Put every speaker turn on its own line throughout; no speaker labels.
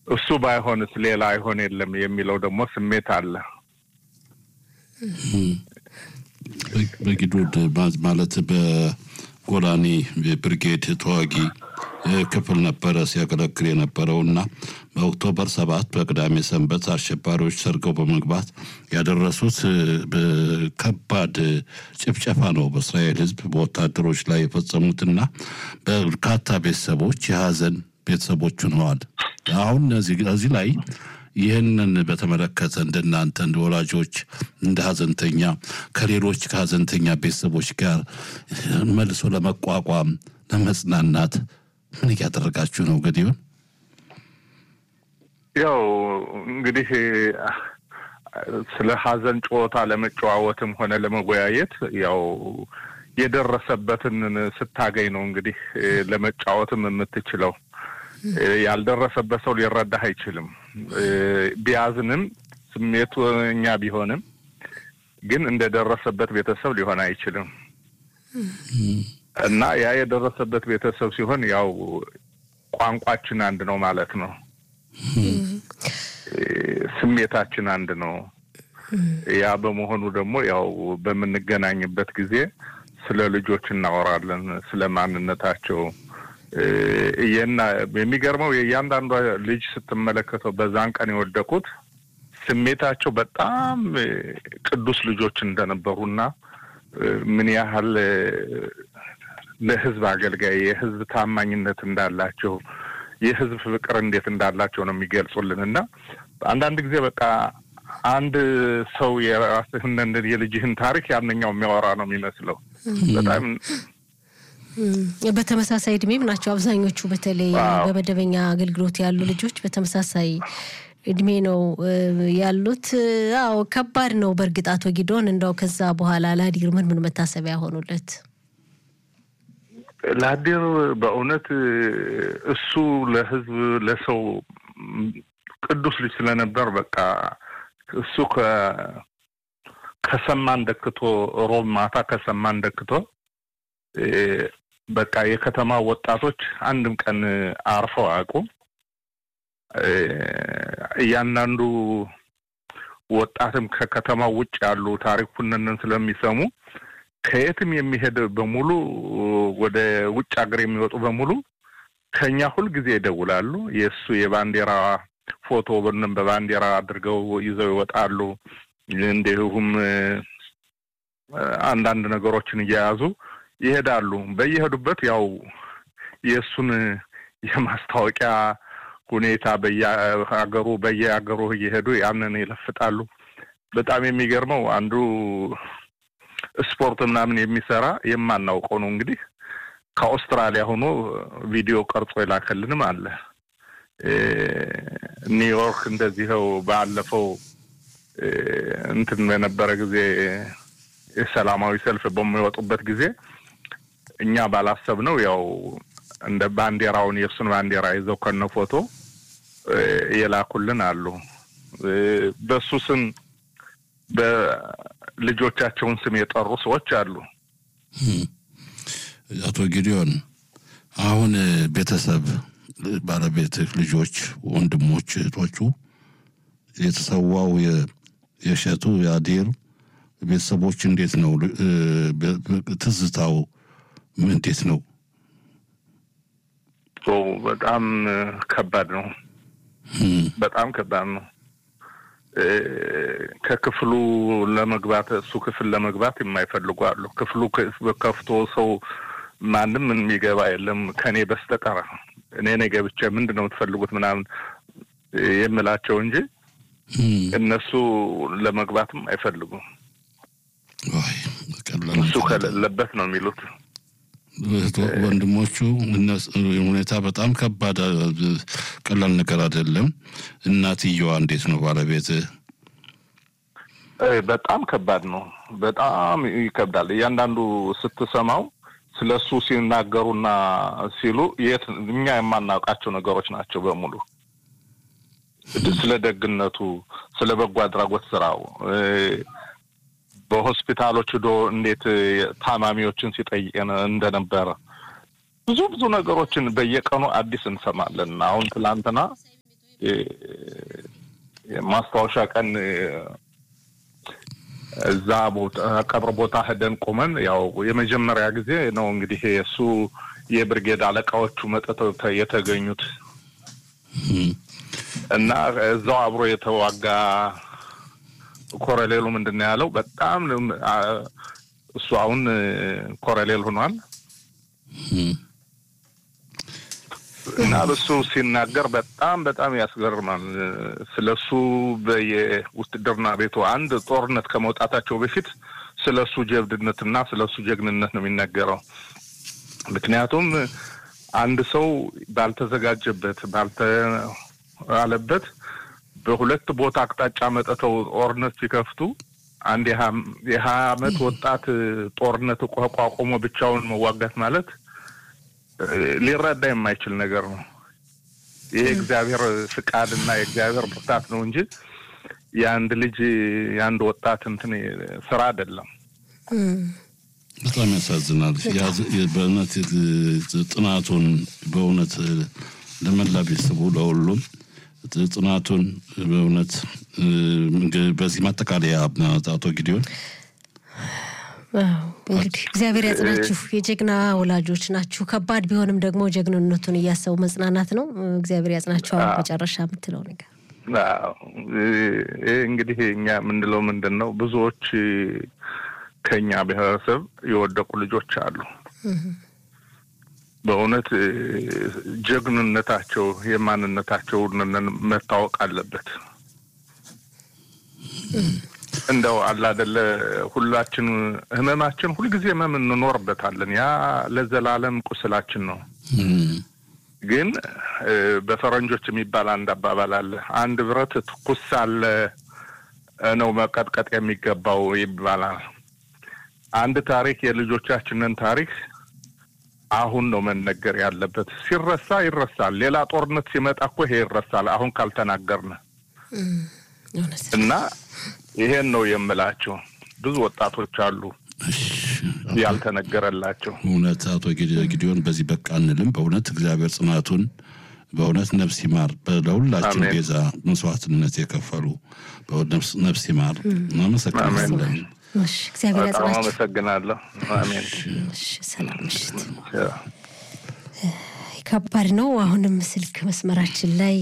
እሱ ባይሆንስ ሌላ አይሆን የለም የሚለው ደግሞ ስሜት አለ።
በጊዶድ ማለት በጎላኒ ብርጌድ ተዋጊ ክፍል ነበረ ሲያገለግል የነበረው እና በኦክቶበር ሰባት በቅዳሜ ሰንበት አሸባሪዎች ሰርገው በመግባት ያደረሱት ከባድ ጭፍጨፋ ነው በእስራኤል ሕዝብ በወታደሮች ላይ የፈጸሙትና በርካታ ቤተሰቦች የሀዘን ቤተሰቦች ሆነዋል። አሁን እዚህ ላይ ይህንን በተመለከተ እንደናንተ እንደ ወላጆች እንደ ሀዘንተኛ ከሌሎች ከሀዘንተኛ ቤተሰቦች ጋር መልሶ ለመቋቋም ለመጽናናት ምን እያደረጋችሁ ነው? ገዲዮን
ያው እንግዲህ ስለ ሀዘን ጨዋታ ለመጨዋወትም ሆነ ለመወያየት ያው የደረሰበትን ስታገኝ ነው እንግዲህ ለመጫወትም የምትችለው። ያልደረሰበት ሰው ሊረዳህ አይችልም። ቢያዝንም ስሜቱ እኛ ቢሆንም ግን እንደደረሰበት ቤተሰብ ሊሆን አይችልም እና ያ የደረሰበት ቤተሰብ ሲሆን ያው ቋንቋችን አንድ ነው ማለት ነው። ስሜታችን አንድ ነው። ያ በመሆኑ ደግሞ ያው በምንገናኝበት ጊዜ ስለ ልጆች እናወራለን፣ ስለ ማንነታቸው እየና የሚገርመው የእያንዳንዷ ልጅ ስትመለከተው በዛን ቀን የወደቁት ስሜታቸው በጣም ቅዱስ ልጆች እንደነበሩና ምን ያህል ለሕዝብ አገልጋይ የሕዝብ ታማኝነት እንዳላቸው የሕዝብ ፍቅር እንዴት እንዳላቸው ነው የሚገልጹልን እና አንዳንድ ጊዜ በቃ አንድ ሰው የራስህን የልጅህን ታሪክ ያንኛው የሚያወራ ነው የሚመስለው በጣም
በተመሳሳይ እድሜም ናቸው አብዛኞቹ። በተለይ በመደበኛ አገልግሎት ያሉ ልጆች በተመሳሳይ እድሜ ነው ያሉት። አዎ ከባድ ነው በእርግጥ አቶ ጊዶን፣ እንደው ከዛ በኋላ ላዲር ምን ምን መታሰቢያ ሆኑለት?
ላዲር በእውነት እሱ ለህዝብ ለሰው ቅዱስ ልጅ ስለነበር በቃ እሱ ከሰማን ደክቶ ሮብ ማታ ከሰማን ደክቶ በቃ የከተማ ወጣቶች አንድም ቀን አርፈው አያውቁም። እያንዳንዱ ወጣትም ከከተማው ውጭ ያሉ ታሪኩንን ስለሚሰሙ ከየትም የሚሄድ በሙሉ ወደ ውጭ ሀገር የሚወጡ በሙሉ ከኛ ሁልጊዜ ይደውላሉ። የእሱ የባንዲራ ፎቶ በንም በባንዲራ አድርገው ይዘው ይወጣሉ። እንዲሁም አንዳንድ ነገሮችን እየያዙ ይሄዳሉ። በየሄዱበት ያው የእሱን የማስታወቂያ ሁኔታ በየሀገሩ በየሀገሩ እየሄዱ ያንን ይለፍጣሉ። በጣም የሚገርመው አንዱ ስፖርት ምናምን የሚሰራ የማናውቀው ነው እንግዲህ ከአውስትራሊያ ሆኖ ቪዲዮ ቀርጾ የላከልንም አለ። ኒውዮርክ እንደዚህው ባለፈው እንትን በነበረ ጊዜ የሰላማዊ ሰልፍ በሚወጡበት ጊዜ እኛ ባላሰብነው ያው እንደ ባንዲራውን የእሱን ባንዲራ ይዘው ከነ ፎቶ የላኩልን አሉ። በሱ ስም በልጆቻቸውን ስም የጠሩ ሰዎች አሉ።
አቶ ጊዲዮን አሁን ቤተሰብ፣ ባለቤትህ፣ ልጆች፣ ወንድሞች፣ እህቶቹ የተሰዋው የሸቱ የአዲር ቤተሰቦች እንዴት ነው ትዝታው? እንዴት ነው?
በጣም ከባድ ነው። በጣም ከባድ ነው። ከክፍሉ ለመግባት እሱ ክፍል ለመግባት የማይፈልጉ አሉ። ክፍሉ ከፍቶ ሰው ማንም የሚገባ የለም ከእኔ በስተቀር እኔ እኔ ገብቼ ምንድን ነው የምትፈልጉት ምናምን የምላቸው እንጂ እነሱ ለመግባትም አይፈልጉም። እሱ ከሌለበት ነው የሚሉት።
ወንድሞቹ ሁኔታ በጣም ከባድ ቀላል ነገር አይደለም። እናትየዋ እንዴት ነው ባለቤት?
በጣም ከባድ ነው። በጣም ይከብዳል። እያንዳንዱ ስትሰማው ስለ እሱ ሲናገሩና ሲሉ የት እኛ የማናውቃቸው ነገሮች ናቸው በሙሉ ስለ ደግነቱ፣ ስለ በጎ አድራጎት ስራው በሆስፒታሎች ዶ እንዴት ታማሚዎችን ሲጠይቅ እንደነበረ ብዙ ብዙ ነገሮችን በየቀኑ አዲስ እንሰማለን። አሁን ትላንትና ማስታወሻ ቀን እዛ ቦታ ቀብር ቦታ ሄደን ቆመን ያው የመጀመሪያ ጊዜ ነው እንግዲህ እሱ የብርጌድ አለቃዎቹ መጥተው የተገኙት እና እዛው አብሮ የተዋጋ ኮረሌሉ ምንድን ነው ያለው? በጣም እሱ አሁን ኮረሌል ሆኗል እና እሱ ሲናገር በጣም በጣም ያስገርማል። ስለ እሱ በየውትድርና ቤቱ አንድ ጦርነት ከመውጣታቸው በፊት ስለ እሱ ጀብድነትና ስለ እሱ ጀግንነት ነው የሚነገረው። ምክንያቱም አንድ ሰው ባልተዘጋጀበት ባልተዋለበት በሁለት ቦታ አቅጣጫ መጥተው ጦርነት ሲከፍቱ አንድ የሀያ ዓመት ወጣት ጦርነት ቋቁሞ ብቻውን መዋጋት ማለት ሊረዳ የማይችል ነገር ነው። ይህ የእግዚአብሔር ፍቃድ እና የእግዚአብሔር ብርታት ነው እንጂ የአንድ ልጅ የአንድ ወጣት እንትን ስራ አይደለም።
በጣም ያሳዝናል። በእውነት ጥናቱን በእውነት ለመላ ቤተሰቡ ለሁሉም ጥናቱን በእውነት በዚህ ማጠቃለያ አቶ ጊዲዮን
እንግዲህ እግዚአብሔር ያጽናችሁ። የጀግና ወላጆች ናችሁ። ከባድ ቢሆንም ደግሞ ጀግንነቱን እያሰቡ መጽናናት ነው። እግዚአብሔር ያጽናችሁ። አሁን መጨረሻ የምትለው ነገር
ይህ እንግዲህ እኛ የምንለው ምንድን ነው? ብዙዎች ከኛ ብሔረሰብ የወደቁ ልጆች አሉ። በእውነት ጀግንነታቸው የማንነታቸው መታወቅ አለበት። እንደው አላደለ ሁላችን ህመማችን ሁልጊዜ ህመም እንኖርበታለን። ያ ለዘላለም ቁስላችን ነው። ግን በፈረንጆች የሚባል አንድ አባባል አለ። አንድ ብረት ትኩስ ሳለ ነው መቀጥቀጥ የሚገባው ይባላል። አንድ ታሪክ የልጆቻችንን ታሪክ አሁን ነው መነገር ያለበት። ሲረሳ ይረሳል። ሌላ ጦርነት ሲመጣ እኮ ይሄ ይረሳል። አሁን ካልተናገርን እና ይሄን ነው የምላቸው። ብዙ ወጣቶች አሉ ያልተነገረላቸው።
እውነት አቶ ጊዲዮን በዚህ በቃ አንልም። በእውነት እግዚአብሔር ጽናቱን በእውነት ነፍስ ይማር። ለሁላችን ቤዛ መስዋዕትነት የከፈሉ ነፍስ ይማር። እናመሰግናለን።
እግዚአብሔር ያጽናችሁ።
አመሰግናለሁ። አሜን።
ሰላም ምሽት። ከባድ ነው። አሁንም ስልክ መስመራችን ላይ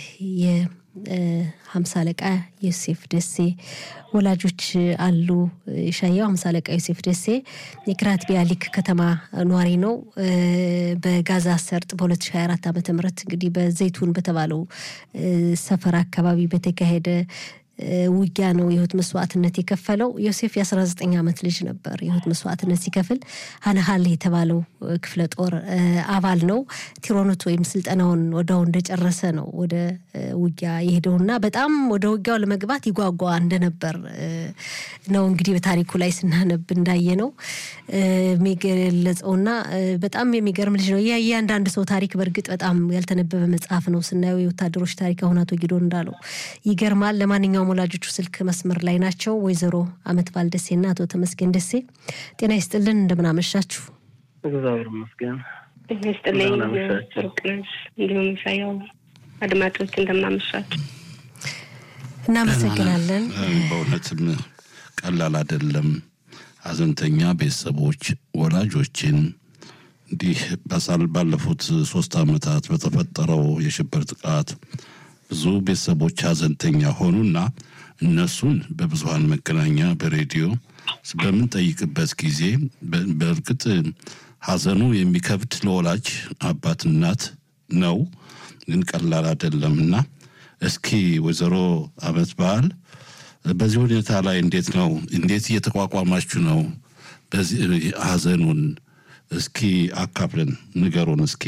የሀምሳ አለቃ ዮሴፍ ደሴ ወላጆች አሉ። ሻያው ሀምሳ አለቃ ዮሴፍ ደሴ የክራት ቢያሊክ ከተማ ኗሪ ነው። በጋዛ ሰርጥ በ2024 ዓ ም እንግዲህ በዘይቱን በተባለው ሰፈር አካባቢ በተካሄደ ውጊያ ነው የህይወት መስዋዕትነት የከፈለው። ዮሴፍ የ19 ዓመት ልጅ ነበር። የህይወት መስዋዕትነት ሲከፍል ሀነሃል የተባለው ክፍለ ጦር አባል ነው። ቲሮኖት ወይም ስልጠናውን ወዳው እንደጨረሰ ነው ወደ ውጊያ የሄደውና በጣም ወደ ውጊያው ለመግባት ይጓጓ እንደነበር ነው እንግዲህ በታሪኩ ላይ ስናነብ እንዳየ ነው የሚገለጸውና በጣም የሚገርም ልጅ ነው። እያንዳንድ ሰው ታሪክ በእርግጥ በጣም ያልተነበበ መጽሐፍ ነው። ስናየው የወታደሮች ታሪክ አሁን አቶ ጊዶን እንዳለው ይገርማል። ለማንኛውም ወላጆቹ ስልክ መስመር ላይ ናቸው። ወይዘሮ አመት ባል ደሴና አቶ ተመስገን ደሴ ጤና ይስጥልን፣ እንደምን አመሻችሁ?
እግዚአብሔር ይመስገን።
ጤና ይስጥልኝ ርቅነሽ፣ እንዲሁም ሳያው አድማጮች እንደምናመሻችሁ።
እናመሰግናለን።
በእውነትም ቀላል አይደለም። ሀዘንተኛ ቤተሰቦች ወላጆችን እንዲህ ባለፉት ሶስት ዓመታት በተፈጠረው የሽብር ጥቃት ብዙ ቤተሰቦች ሀዘንተኛ ሆኑና እነሱን በብዙሀን መገናኛ በሬዲዮ በምንጠይቅበት ጊዜ በእርግጥ ሀዘኑ የሚከብድ ለወላጅ አባት እናት ነው፣ ግን ቀላል አይደለም እና እስኪ ወይዘሮ አመት በዓል በዚህ ሁኔታ ላይ እንዴት ነው እንዴት እየተቋቋማችሁ ነው? በዚህ ሀዘኑን እስኪ አካፍለን ንገሩን እስኪ።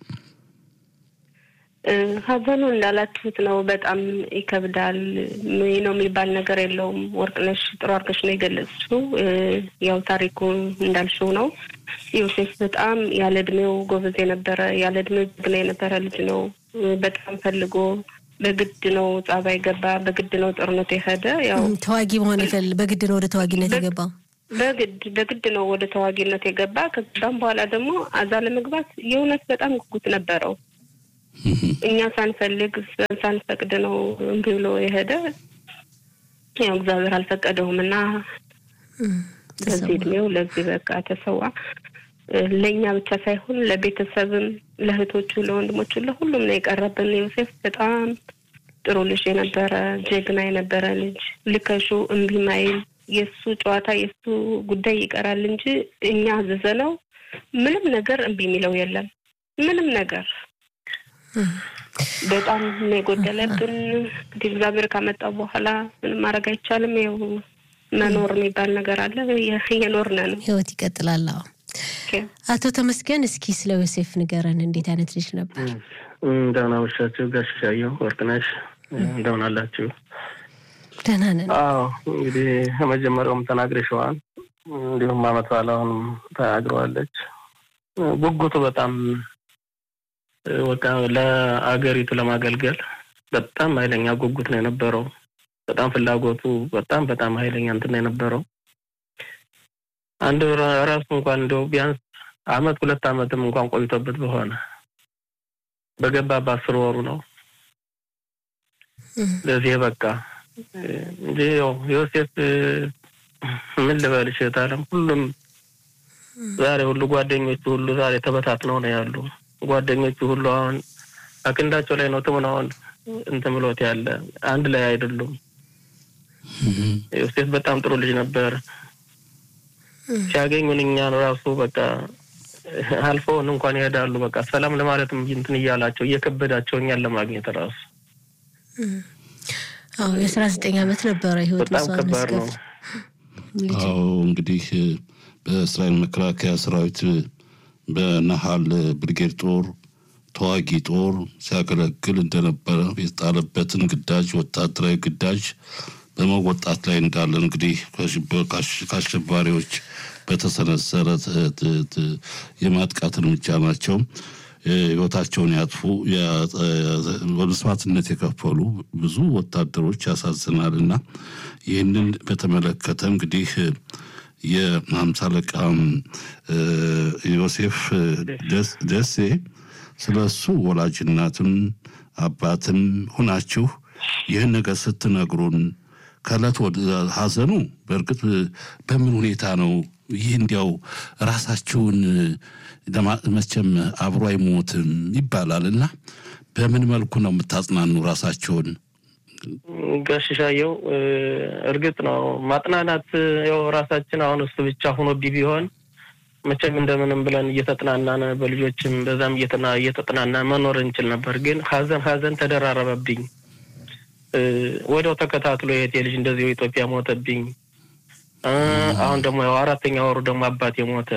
ሀዘኑ እንዳላችሁት ነው። በጣም ይከብዳል። ይህ ነው የሚባል ነገር የለውም። ወርቅነሽ ጥሩ አድርገሽ ነው የገለጽሽው። ያው ታሪኩ እንዳልሽው ነው። ዮሴፍ በጣም ያለ እድሜው ጎበዝ የነበረ ያለ እድሜው ጀግና የነበረ ልጅ ነው። በጣም ፈልጎ በግድ ነው ጸባይ ገባ። በግድ ነው ጦርነቱ የሄደ ያው
ተዋጊ መሆን ይፈል በግድ ነው ወደ ተዋጊነት የገባው።
በግድ በግድ ነው ወደ ተዋጊነት የገባ። ከዛም በኋላ ደግሞ አዛ ለመግባት የእውነት በጣም ጉጉት ነበረው። እኛ ሳንፈልግ ሳንፈቅድ ነው እምቢ ብሎ የሄደ። ያው እግዚአብሔር አልፈቀደውም እና በዚህ እድሜው ለዚህ በቃ ተሰዋ። ለእኛ ብቻ ሳይሆን ለቤተሰብም፣ ለእህቶቹ፣ ለወንድሞቹ፣ ለሁሉም ነው የቀረብን። ዮሴፍ በጣም ጥሩ ልጅ የነበረ ጀግና የነበረ ልጅ ልከሹ እምቢ ማይል የእሱ ጨዋታ የእሱ ጉዳይ ይቀራል እንጂ እኛ አዘዘነው ምንም ነገር እምቢ የሚለው የለም። ምንም ነገር በጣም ነው የጎደለብን። እንግዲህ እግዚአብሔር ካመጣው በኋላ ምንም ማድረግ አይቻልም። ያው መኖር የሚባል ነገር አለ። እየኖርን ነው።
ህይወት ይቀጥላል። አዎ። አቶ ተመስገን እስኪ ስለ ዮሴፍ ንገረን። እንዴት አይነት ልጅ ነበር?
እንደምን አመሻችሁ ጋሽ ሻየሁ ወርቅነሽ፣ እንደምን አላችሁ?
ደህና ነን።
አዎ እንግዲህ ከመጀመሪያውም ተናግረሽዋል። እንዲሁም አመት በዓል አሁንም ተናግረዋለች። ጉጉቱ በጣም በቃ ለአገሪቱ ለማገልገል በጣም ኃይለኛ ጉጉት ነው የነበረው። በጣም ፍላጎቱ በጣም በጣም ኃይለኛ እንትን ነው የነበረው። አንድ ራሱ እንኳን እንደው ቢያንስ አመት ሁለት አመትም እንኳን ቆይቶበት በሆነ በገባ በአስር ወሩ ነው ለዚህ በቃ እንጂ ያው ዮሴፍ ምን ልበልሽ ታለም ሁሉም ዛሬ ሁሉ ጓደኞቹ ሁሉ ዛሬ ተበታትነው ነው ያሉ። ጓደኞቹ ሁሉ አሁን አክንዳቸው ላይ ነው ትሙን አሁን እንትን ብሎት ያለ አንድ ላይ አይደሉም። ዮሴፍ በጣም ጥሩ ልጅ ነበር። ሲያገኙን እኛን ራሱ በቃ አልፈውን እንኳን ይሄዳሉ። በቃ ሰላም ለማለትም እንትን እያላቸው እየከበዳቸው እኛን ለማግኘት ራሱ
አዎ የአስራ ዘጠኝ ዓመት ነበረ ህይወት
በጣም ከባድ ነው።
አዎ እንግዲህ በእስራኤል መከላከያ ሰራዊት በነሃል ብርጌድ ጦር ተዋጊ ጦር ሲያገለግል እንደነበረ የተጣለበትን ግዳጅ ወታደራዊ ግዳጅ በመወጣት ላይ እንዳለ እንግዲህ ከአሸባሪዎች በተሰነዘረ የማጥቃት እርምጃ ናቸው ህይወታቸውን ያጥፉ በመስዋዕትነት የከፈሉ ብዙ ወታደሮች ያሳዝናል እና ይህንን በተመለከተ እንግዲህ የሀምሳ አለቃ ዮሴፍ ደሴ ስለ እሱ ወላጅናትም አባትም ሁናችሁ ይህን ነገር ስትነግሩን ከእለት ወደ ሀዘኑ በእርግጥ በምን ሁኔታ ነው ይህ እንዲያው ራሳችሁን መቼም አብሮ አይሞትም ይባላል እና በምን መልኩ ነው የምታጽናኑ ራሳችሁን?
ጋሽሻየው እርግጥ ነው ማጥናናት ያው ራሳችን አሁን እሱ ብቻ ሆኖ ቢሆን መቼም እንደምንም ብለን እየተጥናናን በልጆችም በዛም እየተጥናና መኖር እንችል ነበር። ግን ሀዘን ሀዘን ተደራረበብኝ። ወዲያው ተከታትሎ የቴ ልጅ እንደዚሁ ኢትዮጵያ ሞተብኝ። አሁን ደግሞ ያው አራተኛ ወሩ ደግሞ አባቴ ሞተ።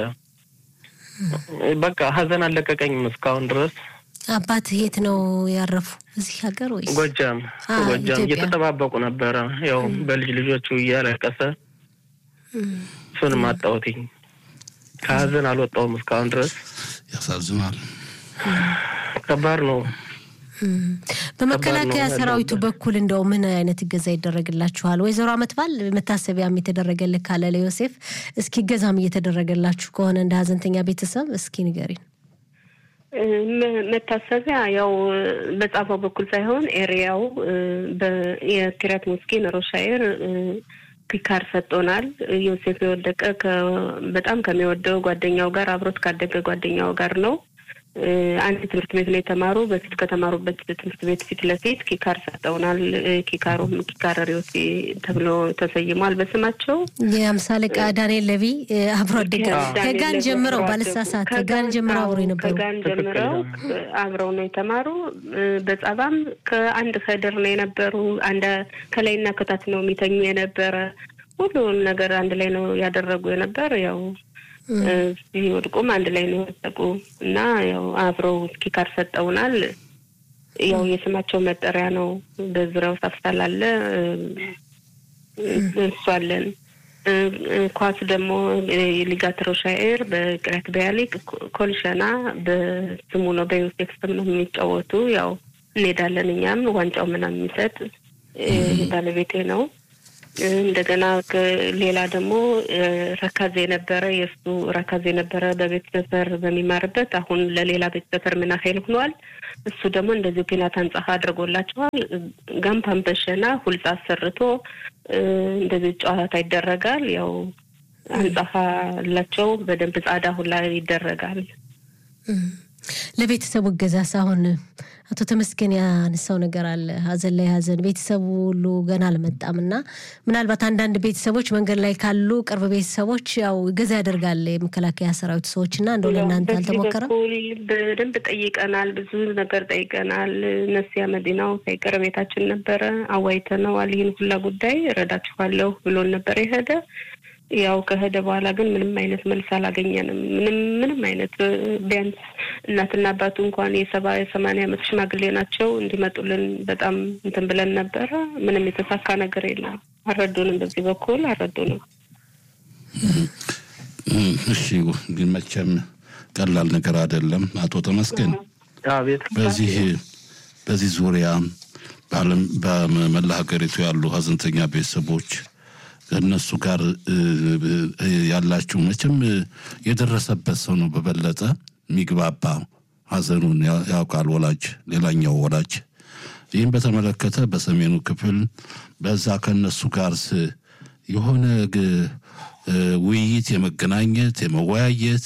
በቃ ሀዘን አለቀቀኝም እስካሁን ድረስ።
አባት የት ነው ያረፉ? እዚህ ሀገር ወይስ
ጎጃም? ጎጃም እየተጠባበቁ ነበረ። ያው በልጅ ልጆቹ እያለቀሰ እሱንም አጣሁትኝ። ከሀዘን አልወጣውም እስካሁን ድረስ።
ያሳዝናል።
ከባድ ነው።
በመከላከያ ሰራዊቱ በኩል እንደው ምን አይነት እገዛ ይደረግላችኋል? ወይዘሮ አመት ባል መታሰቢያም የተደረገልህ ካለ ለዮሴፍ እስኪ እገዛም እየተደረገላችሁ ከሆነ እንደ ሀዘንተኛ ቤተሰብ እስኪ ንገሪን።
መታሰቢያ ያው በጻፈው በኩል ሳይሆን ኤሪያው የኪራት ሙስኪን ሮሻይር ፒካር ሰጥቶናል። ዮሴፍ የወደቀ በጣም ከሚወደው ጓደኛው ጋር አብሮት ካደገ ጓደኛው ጋር ነው። አንድ ትምህርት ቤት ላይ የተማሩ በፊት ከተማሩበት ትምህርት ቤት ፊት ለፊት ኪካር ሰጠውናል። ኪካሩም ኪካር ሪዮሲ ተብሎ ተሰይሟል በስማቸው።
የአምሳ አለቃ ዳንኤል ለቪ አብሮ አደገ ከጋን ጀምረው ባለሳሳት ከጋን ጀምረው አብሮ የነበሩ
ከጋን ጀምረው አብረው ነው የተማሩ። በጸባም ከአንድ ከድር ነው የነበሩ። አንድ ከላይና ከታች ነው የሚተኙ የነበረ። ሁሉን ነገር አንድ ላይ ነው ያደረጉ የነበር ያው ሲወድቁም አንድ ላይ ነው የወደቁ እና ያው አብረው ኪካር ሰጠውናል። ያው የስማቸው መጠሪያ ነው። በዙሪያው ሳፍሳል አለ እሱ አለን። ኳስ ደግሞ ሊጋት ሮሻኤር በቅረት በያሊቅ ኮልሸና በስሙ ነው በዮሴፍ ስም ነው የሚጫወቱ። ያው እንሄዳለን እኛም ዋንጫው ምናምን የሚሰጥ ባለቤቴ ነው እንደገና ሌላ ደግሞ ረካዜ ነበረ። የእሱ ረካዜ ነበረ በቤት ሰፈር በሚማርበት አሁን ለሌላ ቤት ሰፈር ምናሄል ሆኗል። እሱ ደግሞ እንደዚሁ ፒናት አንጻፋ አድርጎላቸዋል። ጋምፓን በሸና ሁልጻ አሰርቶ እንደዚህ ጨዋታ ይደረጋል። ያው አንጻፋ አላቸው በደንብ ጻዳ ሁላ ይደረጋል።
ለቤተሰቡ እገዛስ አሁን አቶ ተመስገን ያነሳው ነገር አለ። ሀዘን ላይ ሀዘን ቤተሰቡ ሁሉ ገና አልመጣም እና ምናልባት አንዳንድ ቤተሰቦች መንገድ ላይ ካሉ ቅርብ ቤተሰቦች ያው እገዛ ያደርጋል የመከላከያ ሰራዊት ሰዎች እና እንደው ለእናንተ አልተሞከረም?
በደንብ ጠይቀናል። ብዙ ነገር ጠይቀናል። ነሲያ መዲናው ሳይቀር ቤታችን ነበረ። አዋይተነዋል። ይህን ሁላ ጉዳይ እረዳችኋለሁ ብሎን ነበር የሄደ ያው ከሄደ በኋላ ግን ምንም አይነት መልስ አላገኘንም። ምንም ምንም አይነት ቢያንስ እናትና አባቱ እንኳን የሰባ የሰማንያ ዓመት ሽማግሌ ናቸው እንዲመጡልን በጣም እንትን ብለን ነበረ። ምንም የተሳካ ነገር የለም። አልረዱንም፣ በዚህ በኩል አልረዱንም።
እሺ፣ ግን መቼም ቀላል ነገር አይደለም። አቶ ተመስገን በዚህ በዚህ ዙሪያ በዓለም በመላ ሀገሪቱ ያሉ ሀዘንተኛ ቤተሰቦች ከእነሱ ጋር ያላችሁ መቼም የደረሰበት ሰው ነው በበለጠ የሚግባባ ሀዘኑን ያውቃል ወላጅ ሌላኛው ወላጅ ይህም በተመለከተ በሰሜኑ ክፍል በዛ ከእነሱ ጋር የሆነ ውይይት የመገናኘት የመወያየት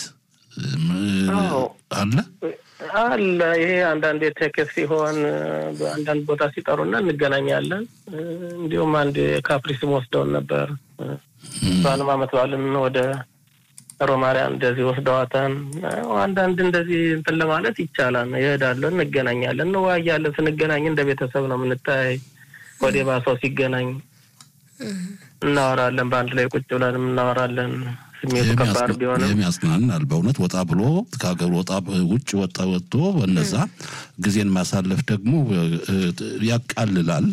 አለ
አለ ይሄ አንዳንድ ቴክስ ሲሆን በአንዳንድ ቦታ ሲጠሩና እንገናኛለን። እንዲሁም አንድ ካፕሪስም ወስደውን ነበር። እሷንም አመት በዓልን ወደ ሮማሪያ እንደዚህ ወስደዋታን። አንዳንድ እንደዚህ እንትን ለማለት ይቻላል። ይሄዳለን፣ እንገናኛለን፣ እንወያያለን። ስንገናኝ እንደ ቤተሰብ ነው የምንታይ። ወደ ባሰው ሲገናኝ እናወራለን። በአንድ ላይ ቁጭ ብለን እናወራለን። ስሜቱ ከባድ ቢሆንም
ይህም ያጽናናል። በእውነት ወጣ ብሎ ከሀገር ወጣ ውጭ ወጣ ወጥቶ በነዛ ጊዜን ማሳለፍ ደግሞ ያቃልላል።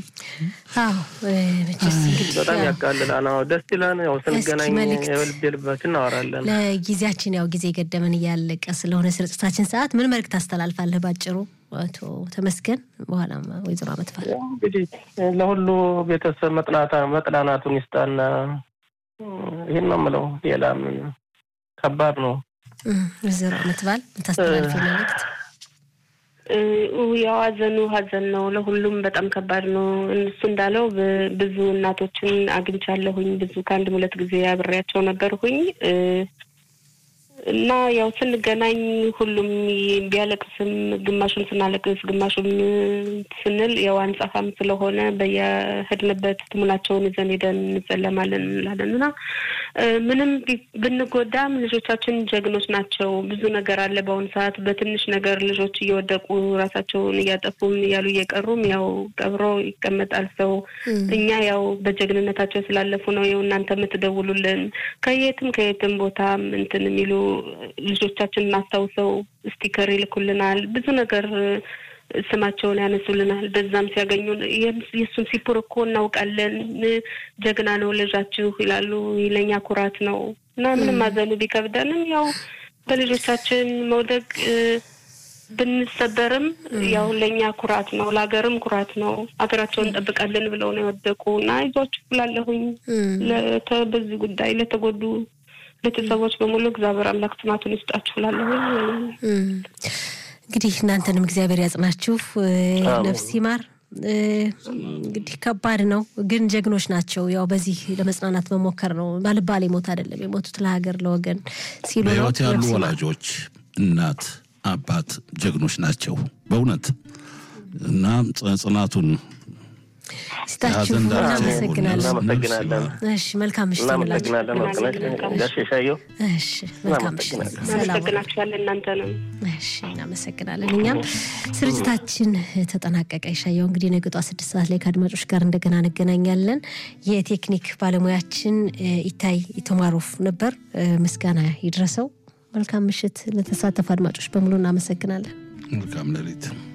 በጣም ያቃልላል። አዎ ደስ ይላል። ያው ስንገናኝ የልብ የልባችን እናወራለን።
ለጊዜያችን ያው ጊዜ ገደመን እያለቀ ስለሆነ ስርጭታችን ሰዓት ምን መልዕክት ታስተላልፋለህ ባጭሩ? አቶ ተመስገን በኋላም ወይዘሮ አመትፋል
እንግዲህ ለሁሉ ቤተሰብ መጥናናቱን ይስጣና ይህን ነው የምለው። ሌላ ምን ከባድ ነው።
ወይዘሮ አመትባል የምታስተላልፊ መልዕክት?
ያው ሀዘኑ ሀዘን ነው። ለሁሉም በጣም ከባድ ነው። እሱ እንዳለው ብዙ እናቶችን አግኝቻለሁኝ። ብዙ ከአንድም ሁለት ጊዜ አብሬያቸው ነበርሁኝ እና ያው ስንገናኝ ሁሉም ቢያለቅስም ግማሹን ስናለቅስ ግማሹም ስንል ያው አንጻፋም ስለሆነ በየሄድንበት ትሙናቸውን ይዘን ሄደን እንጸለማለን እንላለን እና ምንም ብንጎዳም ልጆቻችን ጀግኖች ናቸው። ብዙ ነገር አለ በአሁኑ ሰዓት በትንሽ ነገር ልጆች እየወደቁ ራሳቸውን እያጠፉም እያሉ እየቀሩም ያው ቀብሮ ይቀመጣል ሰው። እኛ ያው በጀግንነታቸው ስላለፉ ነው ያው እናንተ የምትደውሉልን ከየትም ከየትም ቦታም እንትን የሚሉ ልጆቻችንን አስታውሰው ስቲከር ይልኩልናል። ብዙ ነገር ስማቸውን ያነሱልናል። በዛም ሲያገኙን የእሱን ሲፑር እኮ እናውቃለን፣ ጀግና ነው ልጃችሁ ይላሉ። ለእኛ ኩራት ነው እና ምንም ማዘኑ ቢከብደንም ያው በልጆቻችን መውደቅ ብንሰበርም ያው ለእኛ ኩራት ነው፣ ለሀገርም ኩራት ነው። ሀገራቸውን እንጠብቃለን ብለው ነው የወደቁ እና ይዟችሁ ብላለሁኝ በዚህ ጉዳይ ለተጎዱ ቤተሰቦች በሙሉ እግዚአብሔር አምላክ ጽናቱን ይስጣችሁ እላለሁኝ።
እንግዲህ እናንተንም እግዚአብሔር ያጽናችሁ፣ ነፍስ ይማር። እንግዲህ ከባድ ነው፣ ግን ጀግኖች ናቸው። ያው በዚህ ለመጽናናት መሞከር ነው። ባልባሌ ሞት አይደለም የሞቱት ለሀገር ለወገን ሲሉ ነው።
በሕይወት ያሉ ወላጆች እናት፣ አባት ጀግኖች ናቸው በእውነት እና ጽናቱን
ስታችሁ እናመሰግናለን።
እናመሰግናለን።
እሺ መልካም ምሽት ይሁንላችሁ።
እናመሰግናለን። ወርቅነሽ ጋሽ ሻየው
እሺ መልካም ምሽት። ሰላም
እናመሰግናችኋለን እናንተንም።
እሺ እናመሰግናለን። እኛም ስርጭታችን ተጠናቀቀ። ይሻየው እንግዲህ ነገ ጠዋት ስድስት ሰዓት ላይ ከአድማጮች ጋር እንደገና እንገናኛለን። የቴክኒክ ባለሙያችን ኢታይ ኢቶማሮፍ ነበር። ምስጋና ይድረሰው። መልካም ምሽት። ለተሳተፉ አድማጮች በሙሉ እናመሰግናለን።
መልካም ሌሊት